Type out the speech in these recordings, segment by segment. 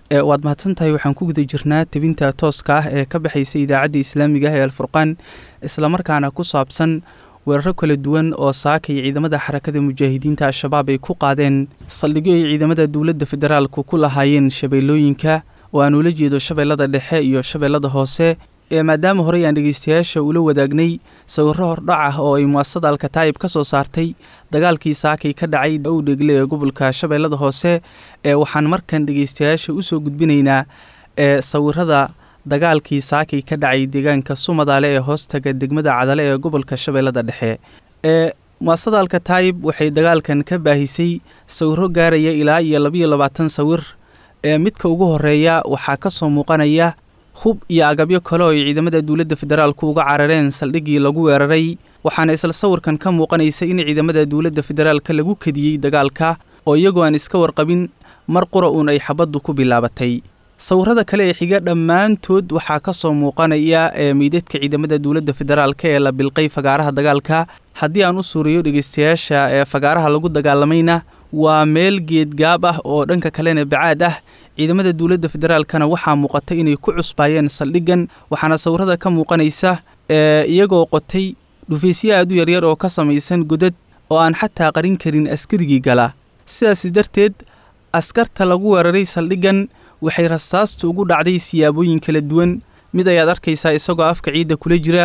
waad mahadsan tahay waxaan ku guda jirnaa tebinta tooska ah ee ka baxaysa idaacadda islaamiga ah ee alfurqaan islamarkaana ku saabsan weeraro kala duwan oo saaka iyo ciidamada xarakada mujaahidiinta al-shabaab ay ku qaadeen saldhigyo ay ciidamada dowladda federaalku ku lahaayeen shabeellooyinka oo aan ula jeedo shabeellada dhexe iyo shabeellada hoose ee maadaama horey aan dhegeystayaasha ula wadaagnay sawirro hordhac ah oo ay muasada alkataa'ib ka soo saartay dagaalkii saakay ka dhacay owdhegle ee gobolka shabeellada hoose ee waxaan markan dhegeystayaasha usoo gudbinaynaa ee sawirada dagaalkii saakay ka dhacay deegaanka sumadaale ee hoostaga degmada cadale ee gobolka shabeellada dhexe ee muasada alkataa'ib waxay dagaalkan ka baahisay sawirro gaaraya ilaa iyo labayo labaatan sawir ee midka ugu horeeya waxaa ka soo muuqanaya hub iyo agabyo kale oo ay ciidamada dowladda federaalku uga carareen saldhiggii lagu weeraray waxaana isla sawirkan ka muuqanaysa in ciidamada dowladda federaalka lagu kadiyey dagaalka oo iyagoo aan iska warqabin mar qura uun ay xabaddu ku bilaabatay sawirada kale ee xiga dhammaantood waxaa ka soo muuqanaya ee meydadka ciidamada dowladda federaalka ee la bilqay fagaaraha dagaalka haddii aan u suuriyo dhegeystayaasha ee fagaaraha lagu dagaalamayna waa meel geedgaab ah oo dhanka kalena bacaad ah ciidamada dowladda federaalkana waxaa muuqata inay ku cusbaayeen saldhiggan waxaana sawirada ka muuqanaysa ee iyagoo qotay dhufaysyo aad u yaryar oo ka samaysan godad oo aan xataa qarin karin askarigii gala sidaasi darteed askarta lagu weeraray saldhiggan waxay rasaastu ugu dhacday siyaabooyin kala duwan mid ayaad arkaysaa isagoo afka ciidda kula jira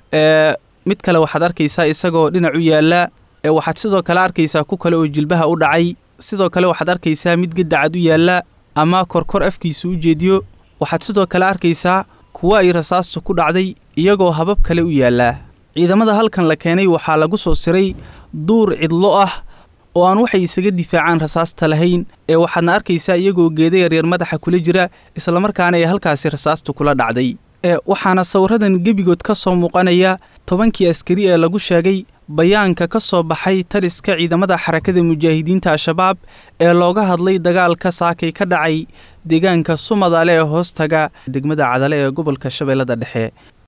ee mid kale waxaad arkaysaa isagoo dhinac u yaalla ee waxaad sidoo kale arkaysaa ku kale oo jilbaha u dhacay sidoo kale waxaad arkaysaa mid gadacad u yaalla ama korkor afkiisa u jeediyo waxaad sidoo kale arkaysaa kuwo ay rasaastu ku dhacday iyagoo habab kale u yaallaa ciidamada halkan la keenay waxaa lagu soo siray duur cidlo ah oo aan waxay isaga difaacaan rasaasta lahayn ee waxaadna arkaysaa iyagoo geeda yaryar madaxa kula jira islamarkaana ay halkaasi rasaastu kula dhacday ee waxaana sawiradan gebigood ka soo muuqanaya tobankii askari ee lagu sheegay bayaanka ka soo baxay taliska ciidamada xarakada mujaahidiinta al-shabaab ee looga hadlay dagaalka saakay ka dhacay deegaanka sumadaale ee hoostaga degmada cadale ee gobolka shabeellada dhexe